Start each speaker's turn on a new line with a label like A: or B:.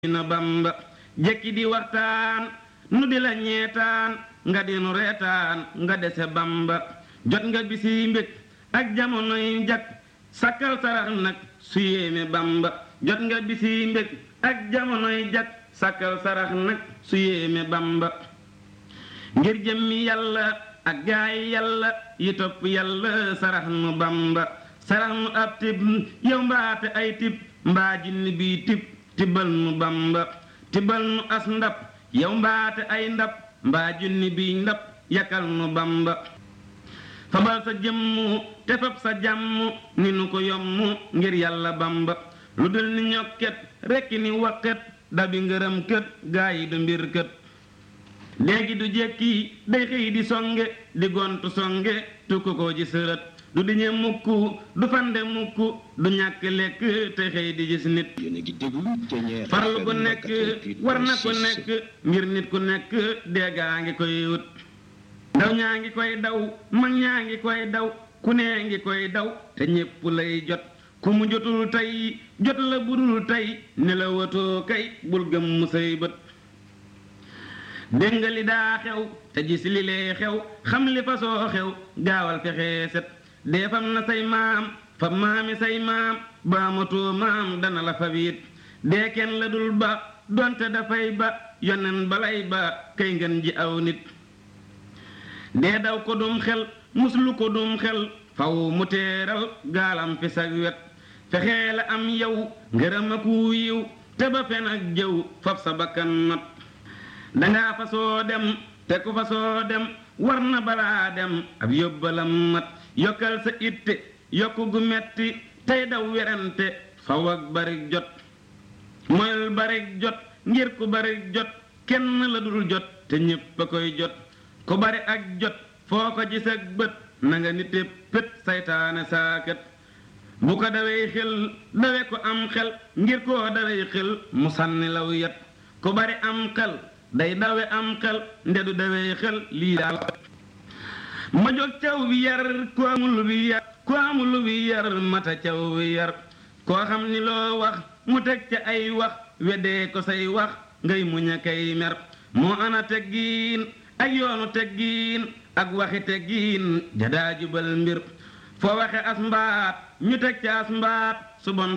A: na bamba jekki di waxtaan nu di la ñeetaan nga di nu reetaan nga dese bamba jot nga bisi mbég ak jamonoy jak sakkal sarax nag su yéeme bamba jot nga bisi mbég ak jamonoy jak sakkal sarax nag su yéeme bamba ngir jëmmi yàlla ak gaay yàlla yi topp yàlla sarax nu bamba sarax nu ab tib yow mbaate ay tib mbaa jinni bii tib tibbal nu bamba tibbal nu as ndab yow mbaate ay ndab mbaa junni bii ndab yakal nu bamba fabal sa jëmmu te fab sa jàmm ni nu ko yommu ngir yàlla bamba lu dul ni ñokket rekki ni wakket dabi ngërëm kët gaa yi du mbir kët léegi du jekki day xëy di songe di gontu songe tukku ko ji sërët du diñe mukk du fande mukk du ñàkk lekk te xëy di gis nit farlu gu nekk war na ku nekk ngir nit ku nekk deegaa ngi koy wut ndaw ñaa ngi koy daw mag ñaa ngi koy daw ku nee ngi koy daw te ñépp lay jot ku mu jotul tey jot la budul tey ne la watoo kay bul gëm mu say bët dégg nga li daa xew te gis li lee xew xam li fa soo xew gaawal fexe set dee fam na say maam fa maami say maam baamatoo maam dana la fa wiit dee kenn la dul ba donte dafay ba yonen balay ba kay ngeen ji aw nit dee daw ko dum xel muslu ko dum xel faw mu teeral gaalam fi sag wet fexee la am yow ngërëm aku yiw te ba fen ak jëw fab sa bakkan not dangaa fa soo dem te ku fa soo dem war na balaa dem ab yóbbalam mat yokkal sa itte yokk gu metti tey daw werante faw ak barik jot moyul barik jot ngir ku barik jot kenn la dul jot te ñépp a koy jot ku bari ak jot foo ko gis ak bët na nga nite pét saytaane saakat bu ko dawee xel dawe ko am xel ngir koo dawee xel mu sànni law yat ku bari am xel day dawe am xel ndedu dawee xel lii daal ma jóg caw bi yar ku amul bi yar ku amul bi yar mata caw bi yar koo xam ni loo wax mu teg ca ay wax weddee ko say wax ngay muñ a kay mer moo ana teggiin ak yoonu teggiin ak waxi teggiin jadaa jubal mbir foo waxe as mbaat ñu teg ca as mbaat su bon